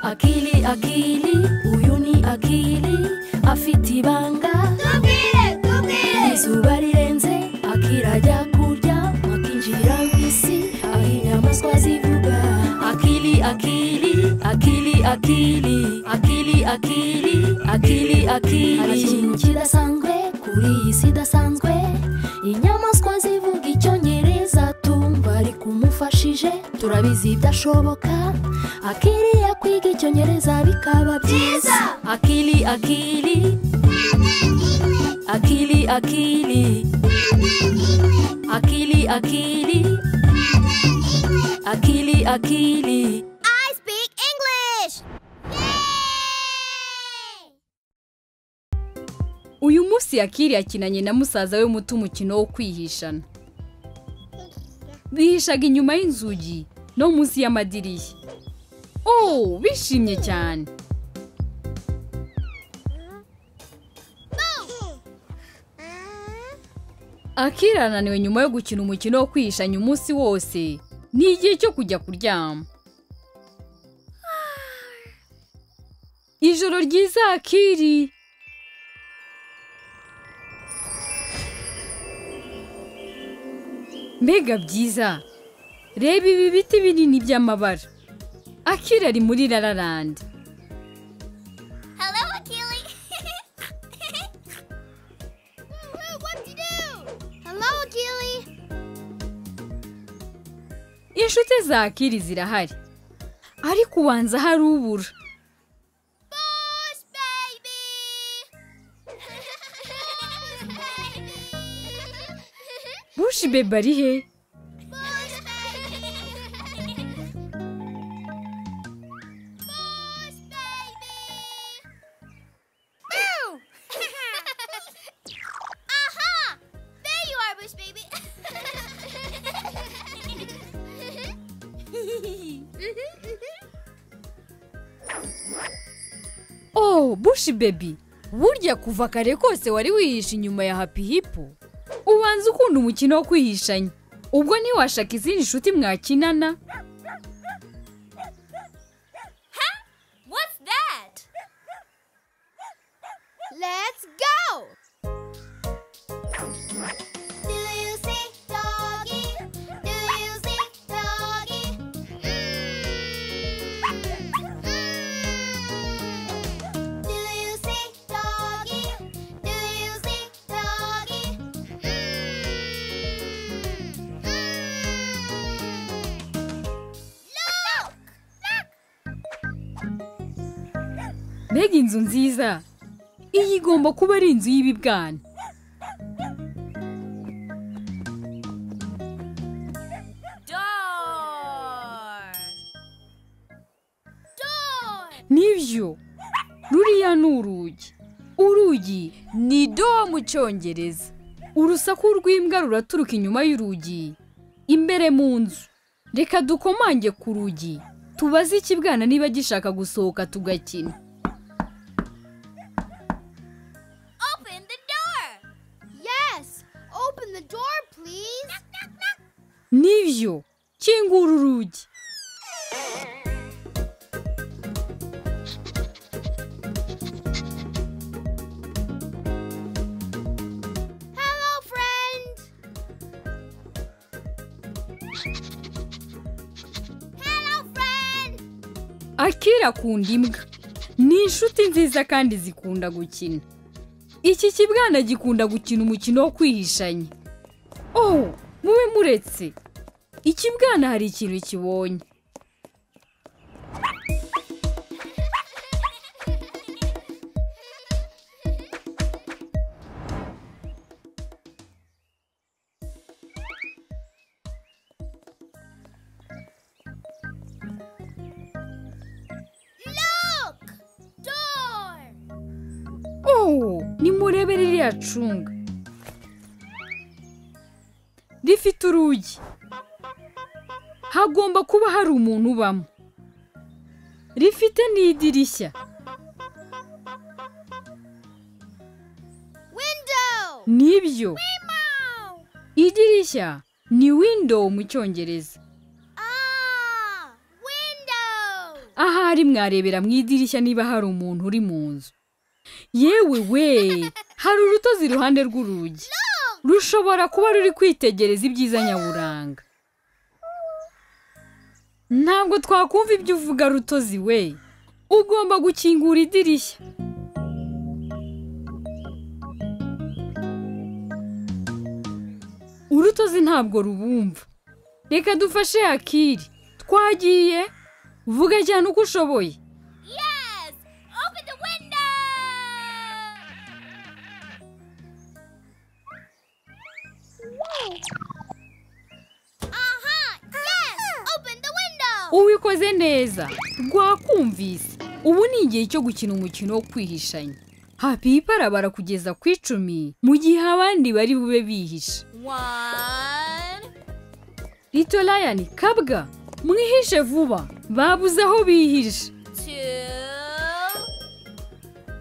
akili akili uyu ni akili afite ibanga tubwire tubwire izuba rirenze akirajya kurya akinjira mu isi aho inyamaswa zivuga akili akili akili akili akili akili akili akili hari ikintu kidasanzwe kuri iyi si idasanzwe inyamaswa zivuga icyongereza tumva ariko umufashije turabizi ibyashoboka akiriya kwiga icyongereza bikaba byiza akili akili akili akili akili akili akili akili I speak English Yay! uyu munsi yakiri yakinanye na musaza we muto umukino wo kwihishana bihishaga inyuma y'inzugi no munsi y'amadirishya oh bishimye cyane akiri arananiwe nyuma yo gukina umukino wo kwihishanya umunsi wose ni igihe cyo kujya kuryama ijoro ryiza akiri mbega byiza reba ibi biti binini by'amabara akira ari muri rararandi Hello, Akili. What'd you do? Hello, Akili. inshuti za akiri zirahari ariko ubanza hari ubura Bush baby. bushi bebe ari he Bush baby. Bush baby. Boo! Aha! There you are, Bush baby. oh bushi bebi burya kuva kare kose wari wihishe inyuma ya hapi hipo ubanza ukunda umukino wo kwihishanya ubwo ntiwashaka izindi nshuti mwakinana What's that? Let's go! Do you see doggy? Do you see doggy? Mm. Mm. Do you see doggy? Do you see doggy? Mm. Mm. Look! Look! mbega inzu nziza iyi igomba kuba ari inzu y'ibibwana Door! nibyo ruriya ni urugi urugi ni do mu cyongereza urusaku rw'imbwa ruraturuka inyuma y'urugi imbere mu nzu reka dukomange ku rugi tubaze ikibwana niba gishaka gusohoka tugakina Open the door! Yes! Open the door, please! Knock, knock, knock! nibyo kingura urugi Hello, friend! Hello, friend! akira akunda imbwa ni inshuti nziza kandi zikunda gukina iki kibwana gikunda gukina umukino wo kwihishanya oh mube muretse ikibwana hari ikintu kibonye Look! Door! oh nimurebe ririya cunga rifite urugi hagomba kuba hari umuntu ubamo rifite n'idirishya Window! nibyo Meow! idirishya ni window mu cyongereza Ah! Window! ahari mwarebera mu idirishya niba hari umuntu uri mu nzu yewe we hari urutozi iruhande rw'urugi rushobora kuba ruri kwitegereza ibyiza nyaburanga ntabwo twakumva ibyo uvuga rutozi we ugomba gukingura idirishya urutozi ntabwo rubumva reka dufashe akiri twagiye vuga cyane uko ushoboye Yes! Open the window! Uh-huh! Yes! Open the window! ubikoze neza rwakumvise ubu ni igihe cyo gukina umukino wo kwihishanya hapipa arabara kugeza ku icumi mu gihe abandi bari bube bihishe One... rito rayani kabwa mwihishe vuba babuze aho bihishe two,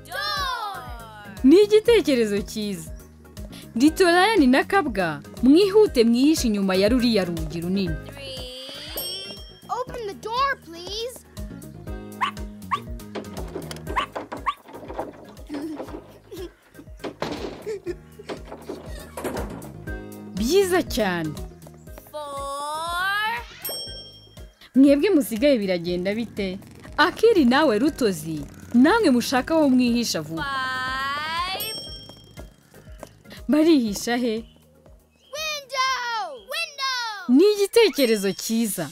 door. ni igitekerezo cyiza rito rayani na kabwa mwihute mwihishe inyuma ya ruriya rugi runini Three. Open the door, please. byiza cyane Four. mwebwe musigaye biragenda bite akiri nawe rutozi namwe mushaka aho mwihisha vuba Five. barihisha he Window. Window. ni igitekerezo cyiza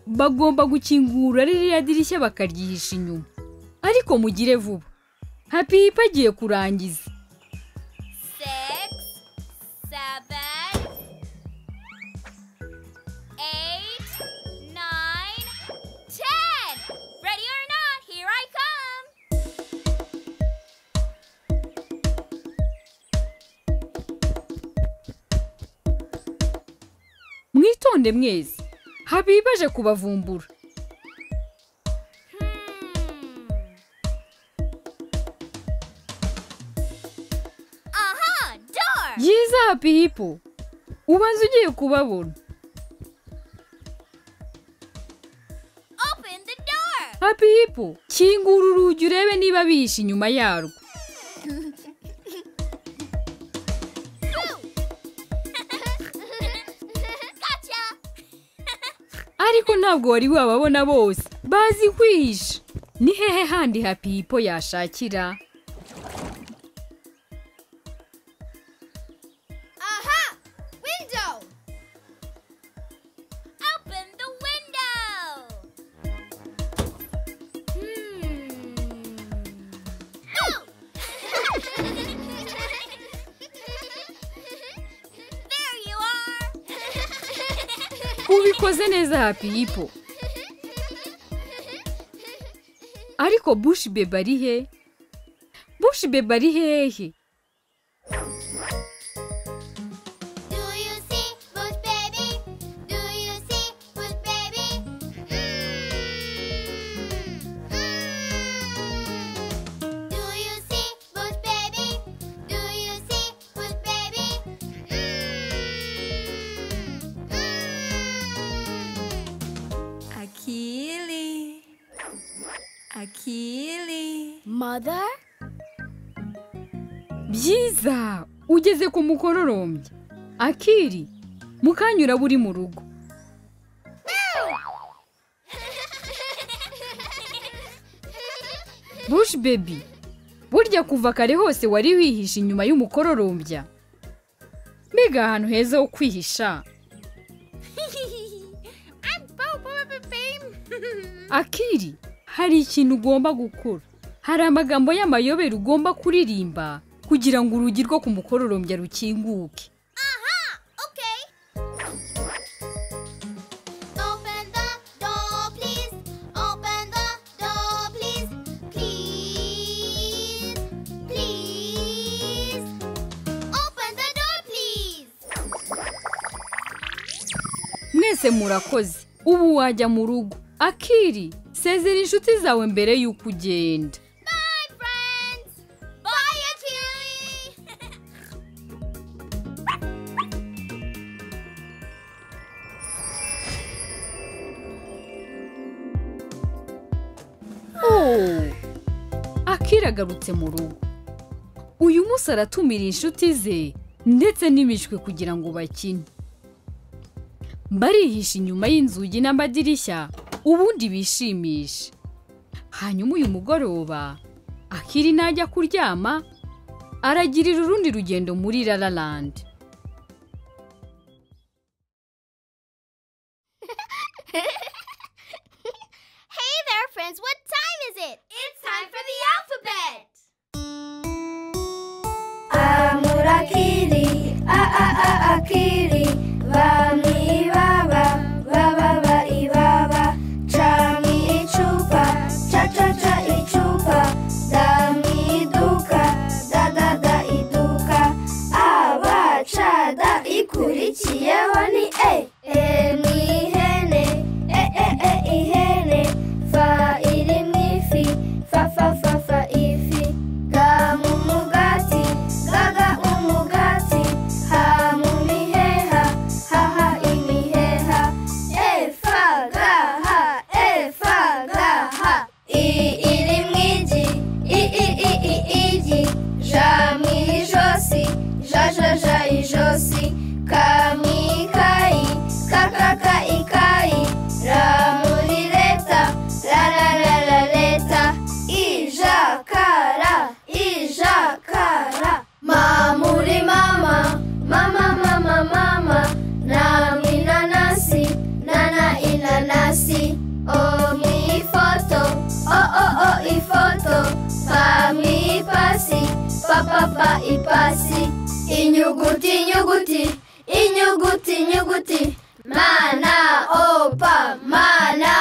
bagomba gukingura ririya dirishya bakaryihisha inyuma ariko mugire vuba happy Hip agiye kurangiza Six. Seven. Eight. Nine. Ten. Ready or not, here I come. mwitonde mwese happy Hip aje kubavumbura Uh-huh. Door. byiza happy Hip ubanza ugiye kubabona Open the door. happy Hip kingura urugi urebe niba bihishe inyuma yarwo gotcha! ariko ntabwo wari wababona bose bazi kwihisha ni hehe handi hapipo yashakira Aha! Window! Open the window! there you ubikoze neza hapipo are! ariko bushi beba ari he bushi beba ari hehe Do you see Bush baby? Do you see Bush baby? Mmm. Mmm. Do you see Bush baby? Do you see Bush baby? Mmm. Mmm. akili akili Mother? byiza ugeze ku mukororombya akiri mukanyura buri mu rugo bushi bebi burya kuva kare hose wari wihishe inyuma y'umukororombya mbega ahantu heza ho kwihisha I'm Bobo the Fame. akiri hari ikintu ugomba gukora hari amagambo y'amayobera ugomba kuririmba kugira ngo urugi rwo ku mukororombya rukinguke Okay. Open the door, please. Open the door, please. Please. Please. Open the door, please. mwese murakoze ubu wajya mu rugo akiri sezera inshuti zawe mbere y'uko ugenda Bye, friends. Bye, Achille. akira agarutse mu rugo uyu munsi aratumira inshuti ze ndetse n'imishwi kugira ngo bakine barihisha inyuma y'inzugi n'amadirishya ubundi bishimishe hanyuma uyu mugoroba akiri najya kuryama aragirira urundi rugendo muri rararandi Hey there, friends. What time is it? It's time for the alphabet. amura akili a a a akili bami baba baba ba ibaba cami icupa ca ca ca icupa dami iduka da da da iduka abacada ikurikiyeho ni e e ni ihene e e e ihene fa iri mu ifi fa fa fa fa ifi ga mu mugati ga ga mu mugati ha mu miheha ha ha imiheha e fa ga ha e fa ga ha i iri mu igi i i i i igi ja mu ijosi ja ja ja ijosi ka mu ikayi ka ka ka ikayi ra muri leta la la la la leta ijakara ijakara ma muri mama mama mama mama na inanasi nana inanasi o mi ifoto o o o ifoto pa mi ipasi pa pa pa ipasi inyuguti inyuguti inyuguti inyuguti mana opa mana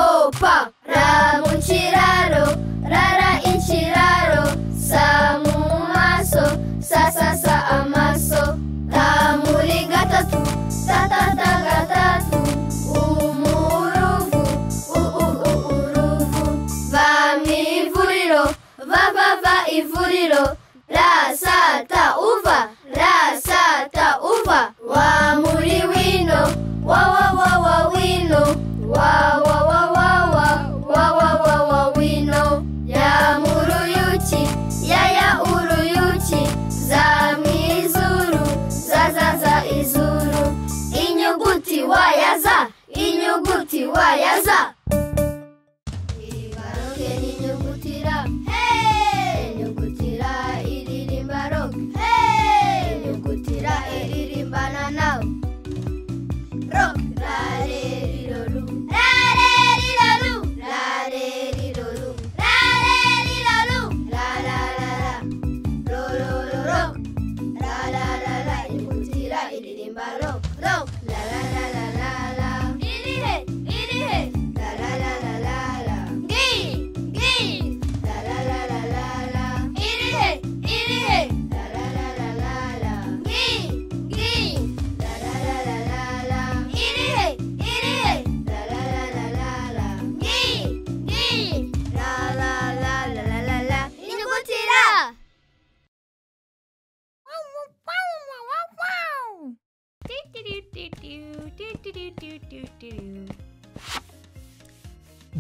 opa ra mu kiraro rara ikiraro sa mu maso sa sa sa amaso ta muri gatatu ta ta ta gatatu umuruvu u u u uruvu va mu ivuriro va va va ivuriro ra sa ta uva ra sa ta uva wa muri wino wa wa wa wa wino wa wa wa wa wa wa wa wa wa wino ya muruyuki ya ya uruyuki za mwizuru za za za izuru inyuguti wa ya za inyuguti wa ya za ibaroke n'inyuguti ra inyuguti ra iririmba roke inyuguti ra iririmba na nawe roke rare riroru rare riroru rare riroru rare riroru la la la la ro ro ro roke la la la la inyuguti ra iririmba roke roke la la la la la la irihe irihe la la la la la la ngi ngi la la la la la la irihe irihe la la la la la la ngi ngi la la la la la la irihe irihe la la la la la la ngi ngi la la la la la la la inyuguti ra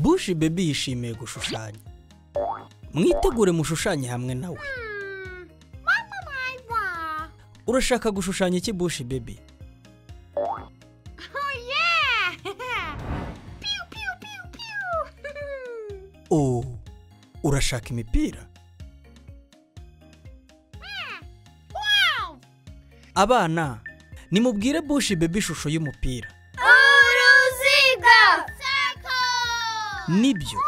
bushi bebi yishimiye gushushanya mwitegure mushushanye hamwe nawe urashaka gushushanya iki bushi bebi oh urashaka imipira abana nimubwire bushi bebi ishusho y'umupira uruziga Circle. nibyo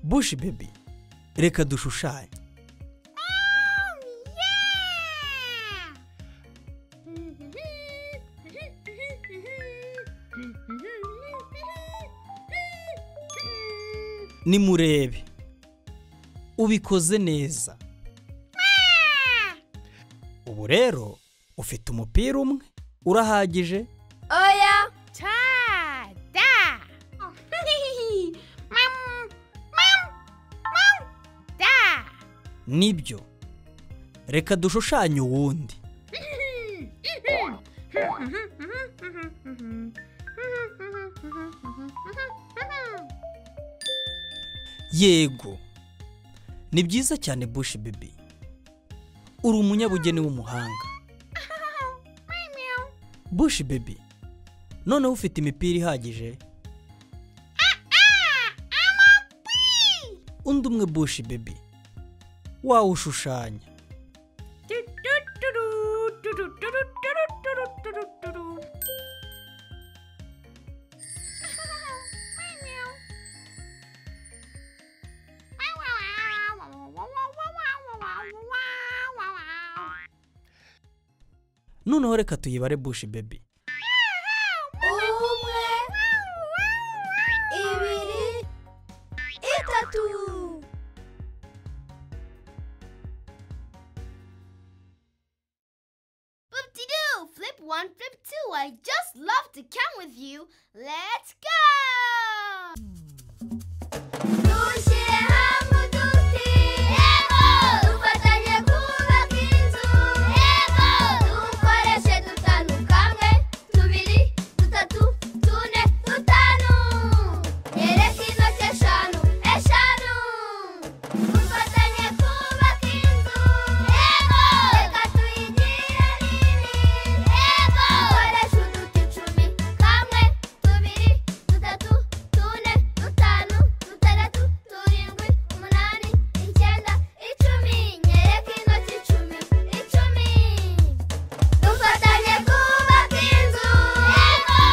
bushi bebi reka dushushanye nimurebe ubikoze neza ubu rero ufite umupira umwe urahagije oya nibyo reka dushushanye uwundi yego ni byiza cyane bushi bibi uri umunyabugeni w'umuhanga bushi bibi noneho ufite imipira ihagije undi umwe bushi bibi wawushushanya noneho reka tuyibare bushi bibi umwe ibiri itatu Flip-de-doo! Flip one, flip two. I just love to count with you. Let's go! dushyire hamwe uduti yego dufatanye kubaka inzu yego dukoreshe dutanu kamwe tubiri dutatu tune dutanu nyereka intoki eshanu eshanu dufatanye kubaka inzu yego reka tuyigire nini yego dukoreshe uduti icumi kamwe tubiri dutatu tune dutanu dutandatu turindwi umunani icyenda icumi nyereka intoki icumi icumi dufatanye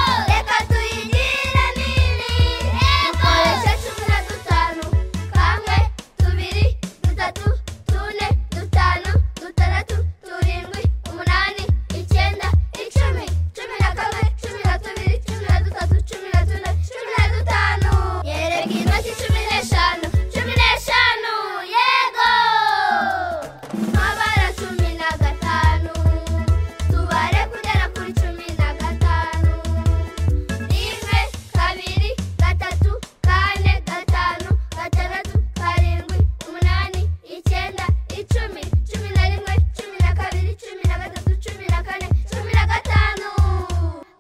kubaka inzu yego reka tuyigire nini yego dukoreshe cumi na dutanu kamwe tubiri dutatu tune dutanu dutandatu turindwi umunani icyenda icumi cumi na kamwe cumi na tubiri cumi na dutatu cumi na tune cumi na dutanu yereka intoki cumi n'eshanu cumi n'eshanu yego nk'abara cumi na gatanu tubare kugera kuri cumi na gatanu rimwe kabiri gatatu kane gatanu gatandatu karindwi umunani icyenda icumi cumi na rimwe cumi na kabiri cumi na gatatu cumi na kane cumi na gatanu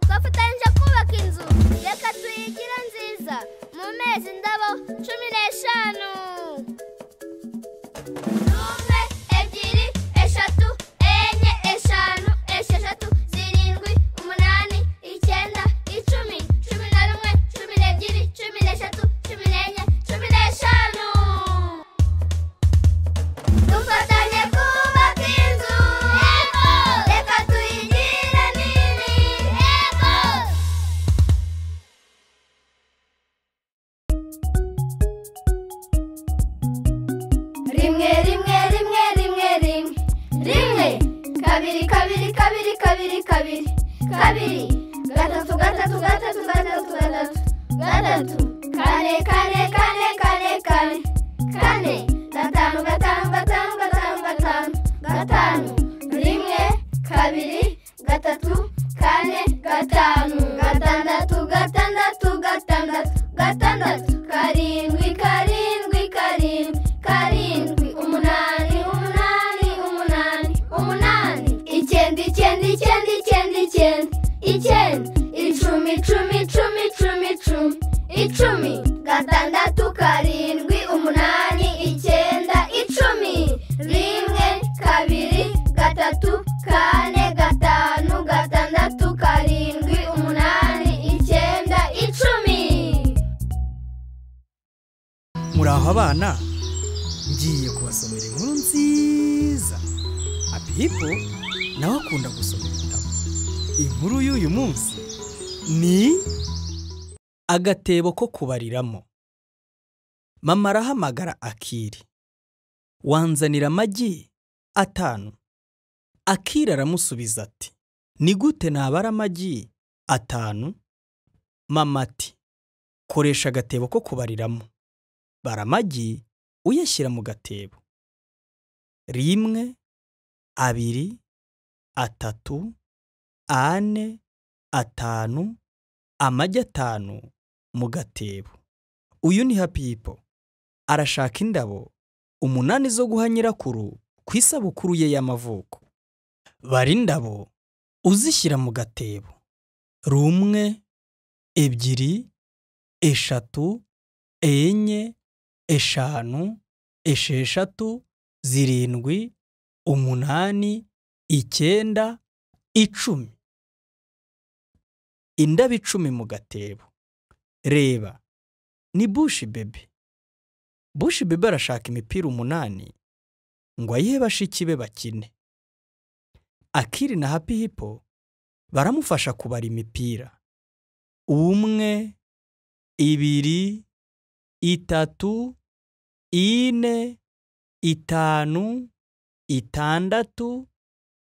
twafatanyije kubaka inzu reka tuyigire nziza mu mezi indabo cumi n'eshanu rumwe ebyiri eshatu enye eshanu esheshatu zirindwi umunani icyenda icumi cumi na rumwe cumi n'ebyiri cumi n'eshatu cumi n'enye cumi n'eshanu dufatanye kubaka inzu yego reka tuyigire nini yego rimwe rimwe rimwe rimwe rimwe rimwe kabiri kabiri kabiri kabiri kabiri kabiri gatatu gatatu gatatu gatatu gatatu gatatu kane kane kane kane kane kane gatanu gatanu gatanu gatanu gatanu gatanu rimwe kabiri gatatu kane gatanu gatandatu gatandatu gatandatu gatandatu karindwi karindwi karindwi karindwi umunani umunani umunani umunani icyenda icyenda icyenda icyenda icyenda icyenda icumi icumi icumi icumi icumi icumi gatandatu karindwi umunani icyenda icumi rimwe kabiri gatatu kane gatanu gatandatu karindwi umunani icyenda icumi muri aho abana ngiye kubasomera inkuru nziza abipo nawe akunda gusoma ibitabo inkuru y'uyu munsi ni agatebo ko kubariramo mama arahamagara akiri wanzanira amagi atanu akiri aramusubiza ati ni gute nabara amagi atanu mama ati koresha agatebo ko kubariramo bara amagi uyashyira mu gatebo rimwe abiri atatu ane atanu amagi atanu mu gatebo uyu ni hapipo arashaka indabo umunani zo guha nyirakuru ku isabukuru ye y'amavuko bara indabo uzishyira mu gatebo rumwe ebyiri eshatu enye eshanu esheshatu zirindwi umunani icyenda icumi indabo icumi mu gatebo reba ni bushi bebe bushi bebe arashaka imipira umunani ngo ayihe bashiki be bakine akiri na happy hippo baramufasha kubara imipira umwe ibiri itatu ine itanu itandatu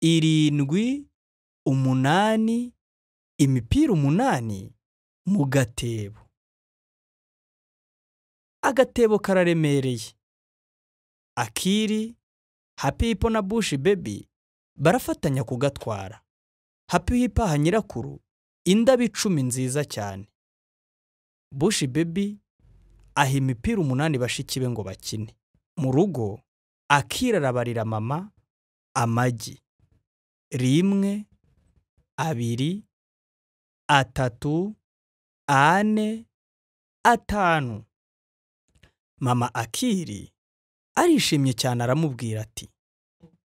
irindwi umunani imipira umunani mu gatebo agatebo kararemereye akiri happy hippo na bushi baby barafatanya kugatwara happy hippo aha nyirakuru indabo icumi nziza cyane bushi baby aha imipira umunani bashiki be ngo bakine mu rugo akira arabarira mama amagi rimwe abiri atatu ane atanu mama akiri arishimye cyane aramubwira ati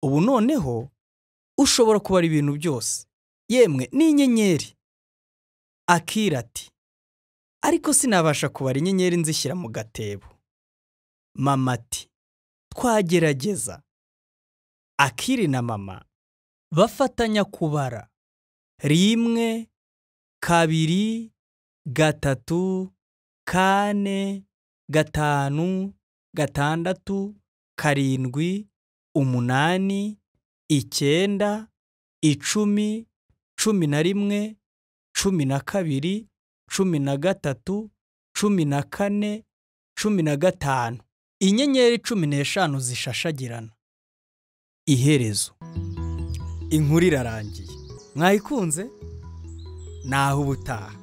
ubu noneho ushobora kubara ibintu byose yemwe n'inyenyeri akira ati ariko sinabasha kubara inyenyeri nzishyira mu gatebo mama ati twagerageza akiri na mama bafatanya kubara rimwe kabiri gatatu kane gatanu gatandatu karindwi umunani icyenda icumi cumi na rimwe cumi na kabiri cumi na gatatu cumi na kane cumi na gatanu inyenyeri cumi n'eshanu zishashagirana iherezo inkuru irarangiye mwayikunze naho ubutaha